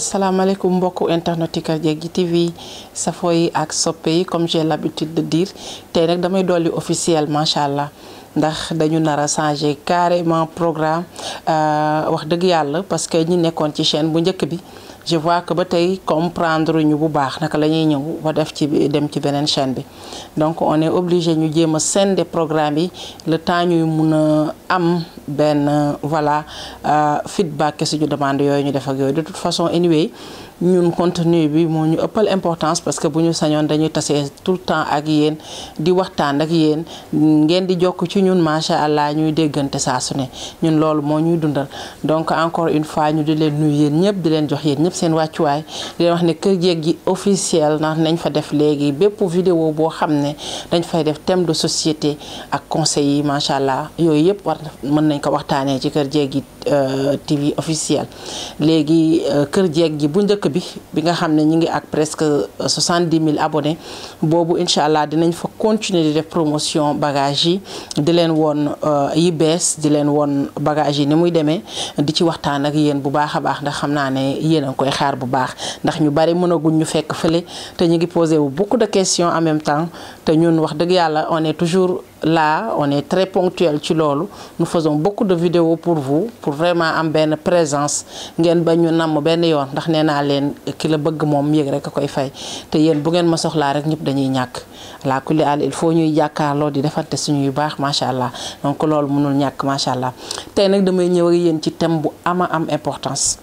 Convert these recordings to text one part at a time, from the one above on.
salaamaaleykum mbokku internet yi Kër Jéggi TV safo yi ak soppe yi comme j'ai l'habitude de dire tey nag damay dolli officiel macha allah ndax dañu nar a changer carrément programme wax dëgg yàlla parce que ñi nekkoon ci chaîne bu njëkk bi je vois que ba tey comprendre ñu bu baax naka la ñuy ñëw ba def ci dem ci beneen chaîne bi donc on est obligé ñu jéem a scinder programme yi le temps ñuy mun a am benn voilà feedback suñu demande yooyu ñu def ak yooyu de toute façon anyway ñun contenu bi moo ñu ëppal importance parce que bu ñu sañoon dañuy tasee tout le temps ak yéen di waxtaan ak yéen ngeen di jokk ci ñun macha allah ñuy déggante saa su ne ñun loolu moo ñuy dundal donc encore une fois ñu di leen nuyu yéen ñëpp di leen jox yéen ñëpp seen wàccuwaay di leen wax ne Kër Jéggi officiel ndax nañ fa def léegi bépp vidéo boo xam ne dañ fay def thème de société ak conseils yi macha allah yooyu yëpp war mën nañ ko waxtaanee ci Kër Jéggi TV officiel léegi Kër Jéggi bu njëkk bi bi nga xam ne ñi ngi ak presque soixante-dix mille abonnés boobu incha allah dinañ fa continuer di def promotion bagage yi di leen woon yi bees di leen woon bagage yi ni muy demee di ci waxtaan ak yéen bu baax a baax ndax xam naa ne yéen a ngi koy xaar bu baax ndax ñu bari mënaguñ ñu fekk fële te ñu ngi posé wu beaucoup de questions en même temps te ñun wax dëgg yàlla on est toujours là on est très ponctuel ci loolu nous faisons beaucoup de vidéos pour vous pour vraiment am benn présence ngeen ba ñu namm benn yoon ndax nee naa leen ki la bëgg moom yéeg rek a koy fay te yéen bu ngeen ma soxlaa rek ñëpp dañuy ñàkk la kulli àll il faut ñuy jàkkaarloo di defante suñuy baax macha allah donc loolu mënul ñàkk macha allah tey nag damay ñëw ak yéen ci thème bu ama am importance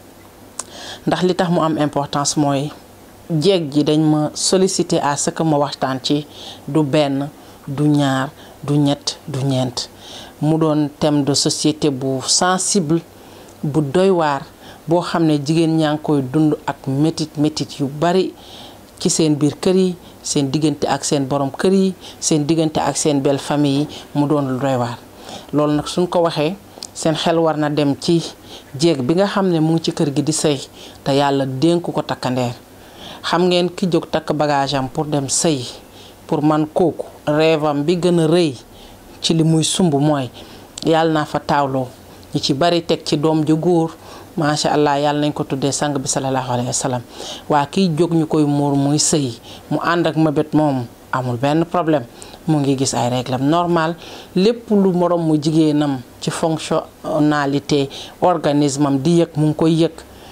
ndax li tax mu am importance mooy jeeg ji dañ ma solliciter à ce que ma waxtaan ci du benn du ñaar du ñett du ñeent mu doon thème de société bu sensible bu doy waar boo xam ne jigéen ñaa ngi koy dund ak métit métit yu bari ci seen biir kër yi seen diggante ak seen borom kër yi seen diggante ak seen belle famille yi mu doon lu doy waar loolu nag suñ ko waxee seen xel war na dem ci jéeg bi nga xam ne mu ngi ci kër gi di sëy te yàlla dénk ko takkandeer xam ngeen ki jóg takk bagage am pour dem sëy pour man kooku rêvam bi gën a rëy ci li muy sumb mooy yàlla naa fa taawloo ñi ci bari teg ci doom ju góor macha allah yàlla nañ ko tuddee sang bi sallallahu alayhi wa sallam waa kiy jóg ñu koy muur muy sëy mu ànd ak mabét moom amul benn problème mu ngi gis ay réglam normal lépp lu morom mu jigéenam ci fonctionnalité organisme am di yëg mu ngi koy yëg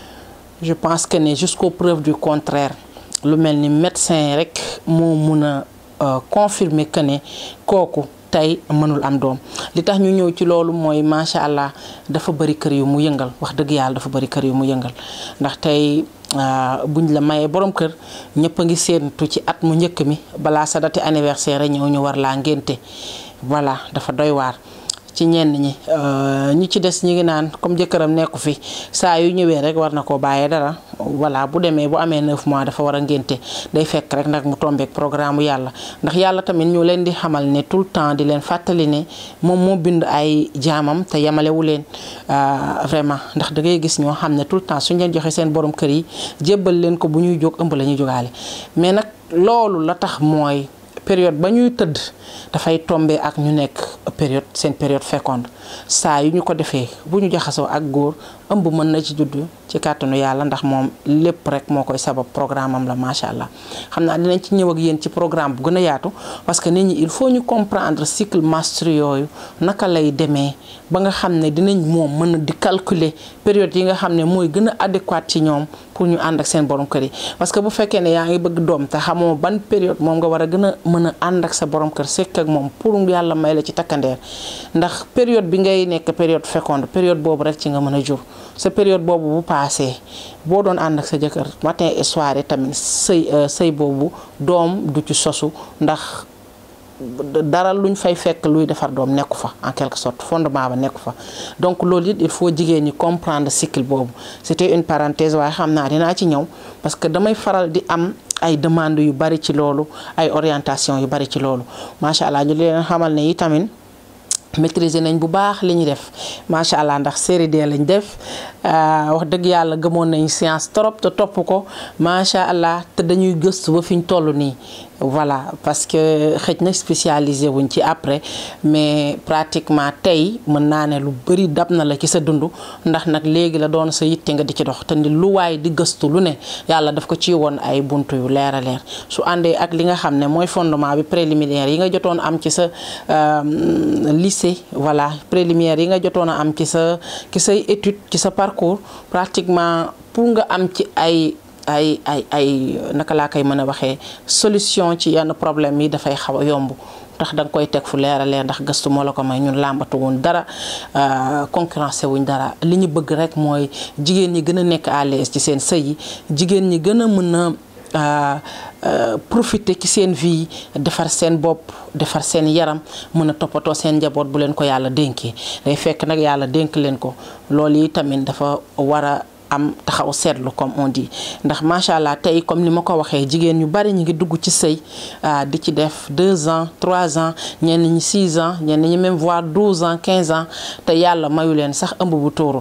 je pense que ne jusqu'aux preuves du contraire lu mel ni médecin rek moo mun a confirmer que ne kooku tey mënul am doom li tax ñu ñëw ci loolu mooy macha allah dafa bari kër yu mu yëngal wax dëgg yàlla dafa bari kër yu mu yëngal ndax tey buñ la mayee borom kër ñëpp a ngi séentu ci at mu njëkk mi balaa sa dati anniversaire ñëw ñu war laa ngénte voilà dafa doy waar ci ñenn ñi ñi ci des ñi ngi naan comme jëkkëram nekku fi saa yu ñëwee rek war na koo bàyyee dara voilà bu demee bu amee 9 mois dafa war a ngénte day fekk rek nag mu tombeek programme yàlla ndax yàlla tamit ñu leen di xamal ne tout le temps di leen fàttali ne moom moo bind ay jaamam te yemalewu leen vraiment ndax da ngay gis ñoo xam ne tout le temps suñ leen joxe seen borom kër yi jébbal leen ko bu ñuy jóg ëmb la ñuy jógaale mais nag loolu la tax mooy période ba ñuy tëdd dafay tombe ak ñu nekk période seen période féconde saa yu ñu ko defee bu ñu jaxasoo ak góor ëmb mën na ci judd ci kàttanu yàlla ndax moom lépp rek moo koy sabab programme am la macha allah xam naa dinañ ci ñëw ak yéen ci programme bu gën a yaatu parce que nit ñi il faut ñu comprendre cycle menstruel yooyu naka lay demee ba nga xam ne dinañ moom mën a di calculer période yi nga xam ne mooy gën a adéquate ci ñoom pour ñu ànd ak seen borom kër yi parce que bu fekkee ne yaa ngi bëgg doom te xamoo ban période moom nga war a gën a mën a ànd ak sa borom kër sekk ak moom pour yàlla may la ci takkandeer ndax période bi ngay nekk période féconde période boobu rek ci nga mën a jur sa période boobu bu paasee boo doon ànd ak sa jëkkër matin et soir tamit sëy sëy boobu doom du ci sosu ndax dara luñ fay fekk luy defar doom nekku fa en quelque sorte fondement ba nekku fa donc loolu it il faut jigéen ñi comprendre cycle boobu c'était une parenthèse waaye xam naa dinaa ci ñëw parce que damay faral di am ay demandes yu bari ci loolu ay orientation yu bari ci loolu macha allah ñu leen xamal ne yi tamit maîtriser nañ bu baax li ñu def macha allah ndax série D lañ def wax dëgg yàlla gëmoon nañ science trop te topp ko macha allah te dañuy gëstu ba fi ñu toll nii voilà parce que xëj na spécialisé wuñ ci après mais pratiquement tey mën naa ne lu bëri dab na la ci sa dund ndax nag léegi la doon sa yitte nga di ci dox te ni lu waay di gëstu lu ne yàlla daf ko ci woon ay buntu yu leer a leer su àndee ak li nga xam ne mooy fondement bi préliminaire yi nga jotoon am ci sa lycée voilà préliminaire yi nga jotoon a am ci sa ci say étude ci sa parcours pratiquement pour nga am ci ay ay ay ay naka laa koy mën a waxee solution ci yenn problème yi dafay xaw a yomb ndax da nga koy teg fu leer a leer ndax gëstu moo la ko may ñun làmbatu wuñ dara concurrencé wuñ dara li ñu bëgg rek mooy jigéen ñi gën a nekk à l'aise ci seen sëy yi jigéen ñi gën a mën a profiter ci seen vie defar seen bopp defar seen yaram mën a toppatoo seen njaboot bu leen ko yàlla dénkee day fekk nag yàlla dénk leen ko loolu yi tamit dafa war a am taxaw seetlu comme on dit ndax macha allah tey comme ni ma ko waxee jigéen ñu bari ñu ngi dugg ci sëy di ci def 2 ans 3 ans ñenn ñi 6 ans ñenn ñi même voire 12 ans 15 ans te yàlla mayu leen sax ëmb bu tuuru.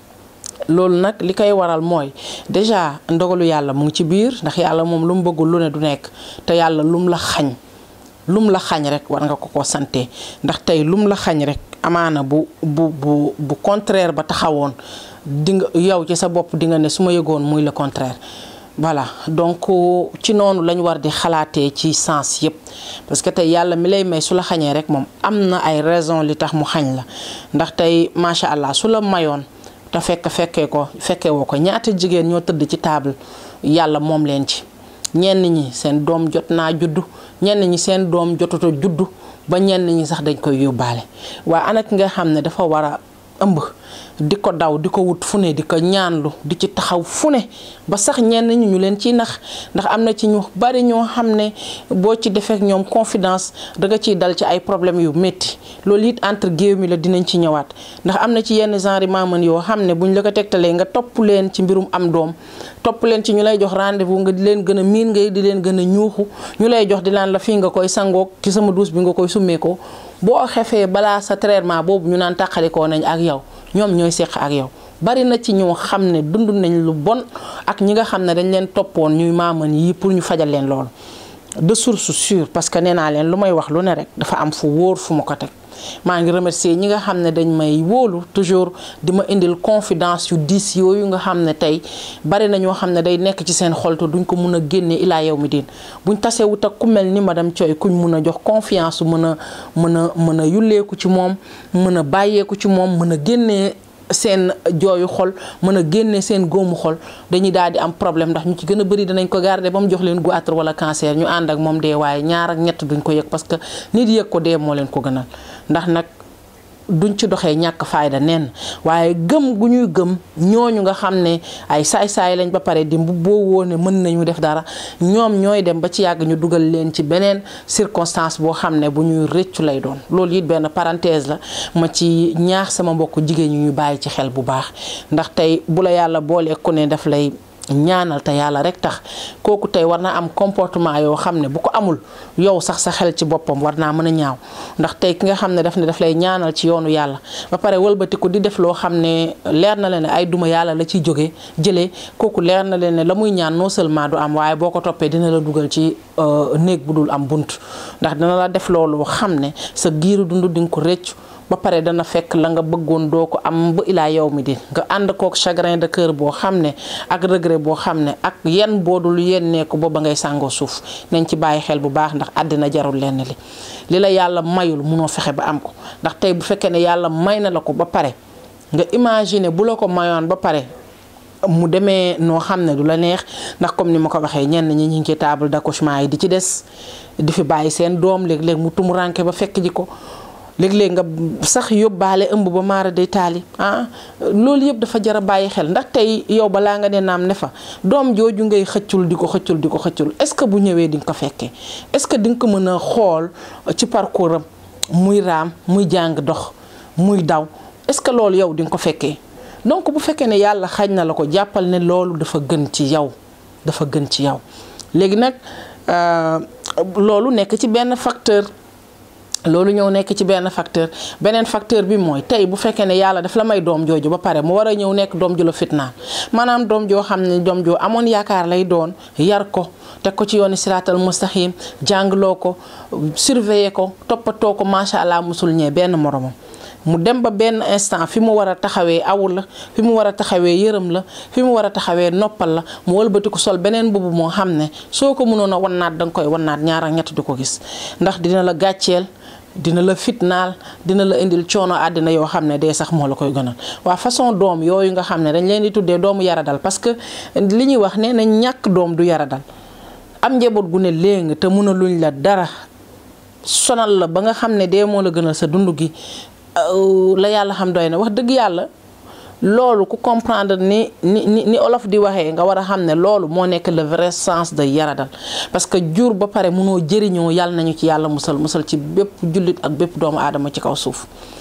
loolu nag li koy waral mooy déjà ndogalu yàlla mu ngi ci biir ndax yàlla moom lu mu bëggul lu ne du nekk te yàlla lum la xañ lum la xañ rek war nga ko ko sante ndax tey lum la xañ rek amaana bu bu bu bu contraire ba taxawoon di nga yow ci sa bopp di nga ne su ma yëgoon muy le contraire. voilà donc ci noonu lañ war di xalaatee ci sens yëpp parce que tey yàlla mi lay may su la xañee rek moom am na ay raison li tax mu xañ la ndax tey macha allah su la mayoon. te fekk fekkee ko fekkee woo ko ñaata jigéen ñoo tëdd ci table yàlla moom leen ci ñenn ñi seen doom jot naa juddu ñenn ñi seen doom jotuta juddu ba ñenn ñi sax dañ koy yóbbaale waaye ana ki nga xam ne dafa war a ëmb di ko daw di ko wut fu ne di ko ñaanlu di ci taxaw fu ne ba sax ñenn ñi ñu leen ciy nax ndax am na ci ñu bari ñoo xam ne boo ci defeek ñoom confidence danga ciy dal ci ay problèmes yu métti loolu it entre géew mi la dinañ ci ñëwaat ndax am na ci yenn genre maaman yoo xam ne buñ la ko tegtalee nga topp leen ci mbirum am doom topp leen ci ñu lay jox rendez-vous nga di leen gën a miin ngay di leen gën a ñuuxu ñu lay jox di laan la fii nga koy sangoog ci sama douche bi nga koy summeekoo boo xefee balaa sa traitement boobu ñu naan tàqalikoo nañ ak yow ñoom ñooy seq ak yow bari na ci ñoo xam ne dund nañ lu bon ak ñi nga xam ne dañ leen toppoon ñuy maaman yi pour ñu fajal leen loolu de source sûre parce que nee naa leen lu may wax lu ne rek dafa am fu wóor fu ma ko teg maa ngi remercier ñi nga xam ne dañ may wóolu toujours di ma indil confidence yu diis yooyu nga xam ne tey bari na ñoo xam ne day nekk ci seen xol te duñ ko mun a génne ilaa yow mi diin buñ tasewut ak ku mel ni madame Thioye kuñ mun a jox confiance mën a mën a mën a yulleeku ci moom mën a bàyyeeku ci moom mën a génnee seen jooyu xol mën a génne seen góomu xol dañuy daal di am problème ndax ñu ci gën a bëri danañ ko garder ba mu jox leen goitre wala cancer ñu ànd ak moom dee waaye ñaar ak ñett duñ ko yëg parce que nit yëg ko dee moo leen ko gënal ndax nag duñ ci doxee ñàkk fayda nen waaye gëm gu ñuy gëm ñooñu nga xam ne ay saay-saay lañ ba pare di boo woone mën nañu def dara ñoom ñooy dem ba ci yàgg ñu dugal leen ci beneen circonstance boo xam ne bu ñuy rëccu lay doon loolu it benn parenthèse la ma ci ñaax sama mbokk jigéen ñi ñu bàyyi ci xel bu baax ndax tey bu la yàlla boolee ku ne daf lay ñaanal te yàlla rek tax kooku tey war na am comportement yoo xam ne bu ko amul yow sax sa xel ci boppam war naa mën a ñaaw ndax tey ki nga xam ne daf ne daf lay ñaanal ci yoonu yàlla ba pare wëlbatiku di def loo xam ne leer na leen ne ay duma yàlla la ciy jóge jëlee kooku leer na leen ne la muy ñaan non seulement du am waaye boo ko toppee dina la dugal ci néeg bu dul am bunt ndax dina la def loolu xam ne sa giiru dund di nga ko rëccu ba pare dana fekk la nga bëggoon doo ko am ba ilaa yow mi di nga ànd kook chagrin de cœur boo xam ne ak regret boo xam ne ak yenn boodul yennee ko ba ba ngay sàngoo suuf nañ ci bàyyi xel bu baax ndax àddina jarul lenn li li la yàlla mayul munoo fexe ba am ko ndax tey bu fekkee ne yàlla may na la ko ba pare nga imaginer bu la ko mayoon ba pare mu demee noo xam ne du la neex ndax comme ni ma ko waxee ñenn ñi ñu ngi ci table d'accouchement yi di ci des di fi bàyyi seen doom léeg-léeg mu tumuranke ba fekk ji ko léeg-léeg nga sax yóbbaale ëmb ba maara day taali ah loolu yëpp dafa jar a bàyyi xel ndax tey yow balaa nga ne naam ne fa doom jooju ngay xëccul di ko xëccul di ko xëccul est-ce que bu ñëwee di nga ko fekkee est-ce que di nga ko mën a xool ci parcours am muy raam muy jàng dox muy daw est-ce que loolu yow di nga ko fekkee donc bu fekkee ne yàlla xañ na la ko jàppal ne loolu dafa gën ci yow dafa gën ci yow léegi nag loolu nekk ci benn facteur loolu ñëw nekk ci benn facteur beneen facteur bi mooy tey bu fekkee ne yàlla daf la may doom jooju ba pare mu war a ñëw nekk doom ju la fitnaan maanaam doom joo xam ne doom joo amoon yaakaar lay doon yar ko teg ko ci yooni siraatal mustaxim jàngloo ko surveiller ko toppatoo ko macha allah musul ñee benn moromam. mu dem ba benn instant fi mu war a taxawee awul la fi mu war a taxawee yërëm la fi mu war a taxawee noppal la mu wëlbati ko sol beneen mbubb moo xam ne soo ko mënoon a wannaat da nga koy wannaat ñaar ak ñett di ko gis ndax dina la gàcceel. dina la fitnaal dina la indil coono àddina yoo xam ne dee sax moo la koy gënal waa façon doom yooyu nga xam ne dañ leen di tuddee doomu yaradal parce que li ñuy wax ne nañ ñàkk doom du yaradal am njaboot gu ne léegi te mun a luñ la dara sonal la ba nga xam ne dee moo la gënal sa dund gi la yàlla xam doy na wax dëgg yàlla loolu ku comprendre ni ni ni olof di waxee nga war a xam ne loolu moo nekk le vrai sens de yaradal parce que jur ba pare mënoo jëriñoo yàlla nañu ci yàlla musal musal ci bépp jullit ak bépp doomu aadama ci kaw suuf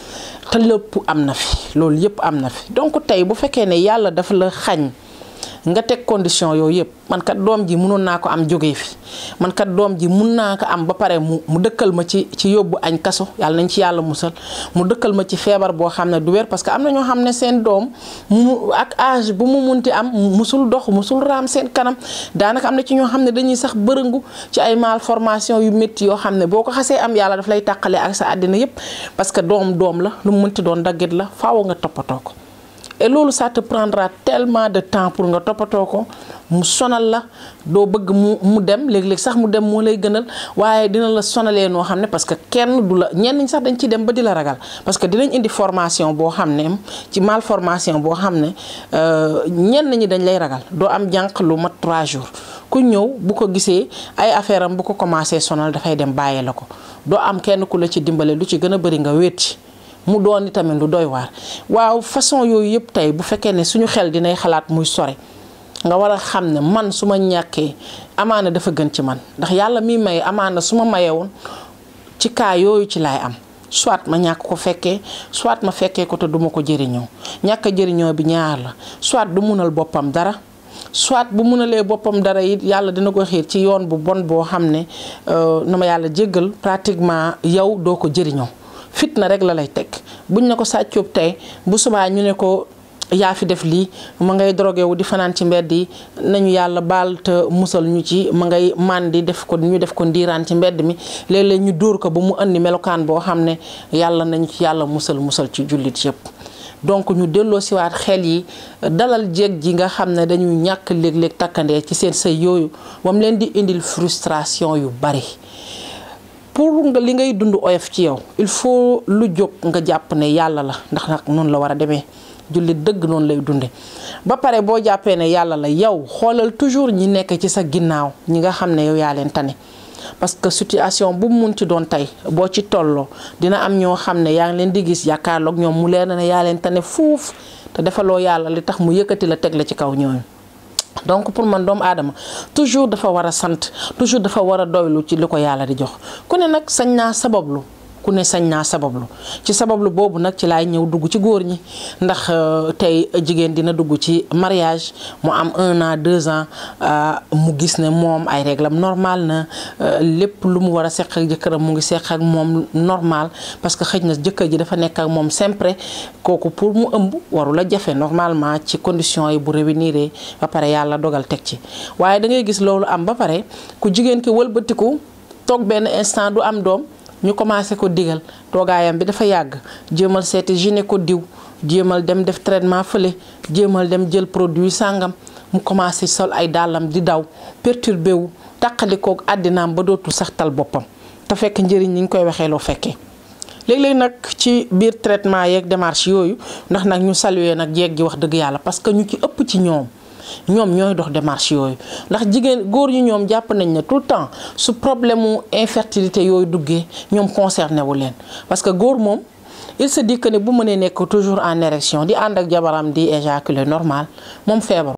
te lépp am na fi loolu yëpp am na fi donc tey bu fekkee ne yàlla dafa la xañ nga teg condition yooyu yëpp man kat doom ji mënoon naa ko am jógee fi man kat doom ji mun naa ko am ba pare mu mu dëkkal ma ci ci yóbbu añ kaso yàlla nañ ci yàlla musal mu dëkkal ma ci feebar boo xam ne du wér parce que am na ñoo xam ne seen doom mu ak âge bu mu munti am musul dox musul raam seen kanam daanaka am na ci ñoo xam ne dañuy sax bërëngu ci ay malformation yu métti yoo xam ne boo ko xasee am yàlla daf lay tàqale ak sa àddina yëpp parce que doom doom la lu mu munti doon daggit la faaw nga toppatoo ko et loolu ça te prendra tellement de temps pour nga toppatoo ko mu sonal la doo bëgg mu mu dem léeg-léeg sax mu dem moo lay gënal waaye dina la sonalee noo xam ne parce que kenn du la ñenn ñi sax dañ ciy dem ba di la ragal parce que dinañ indi formation boo xam ne ci malformation boo xam ne ñenn ñi dañ lay ragal doo am jànq lu mat 3 jours ku ñëw bu ko gisee ay affaire am bu ko commencé sonal dafay dem bàyyee la ko doo am kenn ku la ci dimbale lu ci gën a bëri nga wéeti mu doon tamit lu doy waar waaw façon yooyu yëpp tey bu fekkee ne suñu xel dinay xalaat muy sore nga war a xam ne man su ma ñàkkee amaana dafa gën ci man ndax yàlla mi may amaana su ma mayewoon ci kaa yooyu ci laay am soit ma ñàkk ko fekkee soit ma fekkee ko te duma ko jëriñoo ñàkk a jëriñoo bi ñaar la soit du munal boppam dara soit bu munalee boppam dara it yàlla dina ko xiir ci yoon bu bon boo xam ne na ma yàlla jéggal pratiquement yow doo ko jëriñoo fitna rek la lay teg buñ ne ko sàccoob tey bu subaa ñu ne ko yaa fi def lii ma ngay drogué wu di fanaan ci mbedd yi nañu yàlla baal te musal ñu ci ma ngay màndi def ko ñu def ko ndiiraan ci mbedd mi léeg-léeg ñu dóor ko ba mu andi melokaan boo xam ne yàlla nañu ci yàlla musal musal ci jullit yëpp donc ñu delloo siwaat xel yi dalal jéeg ji nga xam ne dañuy ñàkk léeg-léeg takkandee ci seen sëy yooyu moom leen di indil frustration yu bari pour nga li ngay dund oyof ci yow il faut lu jóg nga jàpp ne yàlla la ndax nag noonu la war a demee jullit dëgg noonu lay dunde ba pare boo jàppee ne yàlla la yow xoolal toujours ñi nekk ci sa ginnaaw ñi nga xam ne yow yaa leen tane parce que situation bu mu munti doon tey boo ci tolloo dina am ñoo xam ne yaa ngi leen di gis yaakaarloog ñoom mu leer na ne yaa leen tane fuuf te defaloo yàlla li tax mu yëkkati la teg la ci kaw ñooñu donc pour man doomu aadama toujours dafa war a sant toujours dafa war a doylu ci li ko yàlla di jox ku ne nag sañ naa sabablu ku ne sañ naa sabablu ci sabablu boobu nag ci laay ñëw dugg ci góor ñi ndax tey jigéen dina dugg ci mariage mu am un an deux ans mu gis ne moom ay réglam normal na lépp lu mu war a seq ak jëkkëram mu ngi seq ak moom normal parce que xëj na jëkkër ji dafa nekk ak moom sempre kooku pour mu ëmb warul a jafe normalement ci conditions yi bu réunir ba pare yàlla dogal teg ci waaye da ngay gis loolu am ba pare ku jigéen ki wëlbatiku toog benn instant du am doom ñu commencé ko digal toogaayam bi dafa yàgg jéemal seeti gynéco diw jéemal dem def traitement fële jéemal dem jël produit sàngam mu commencé sol ay dàllam di daw perturbé wu taqalikook àddinaam ba dootul sax tal boppam te fekk njëriñ ni ñu koy waxee loo fekkee léeg-léeg nag ci biir traitement yeeg démarche yooyu ndax nag ñu saluer nag jeeg gi wax dëgg yàlla parce que ñu ci ëpp ci ñoom ñoom ñooy dox démarche yooyu ndax jigéen góor ñi ñoom jàpp nañ ne tout le temps su problème mu infertilité yooyu duggee ñoom concerné wu leen parce que góor moom il se dit que ne bu mënee nekk toujours en érection di ànd ak jabaram di éjaculer normal moom feebar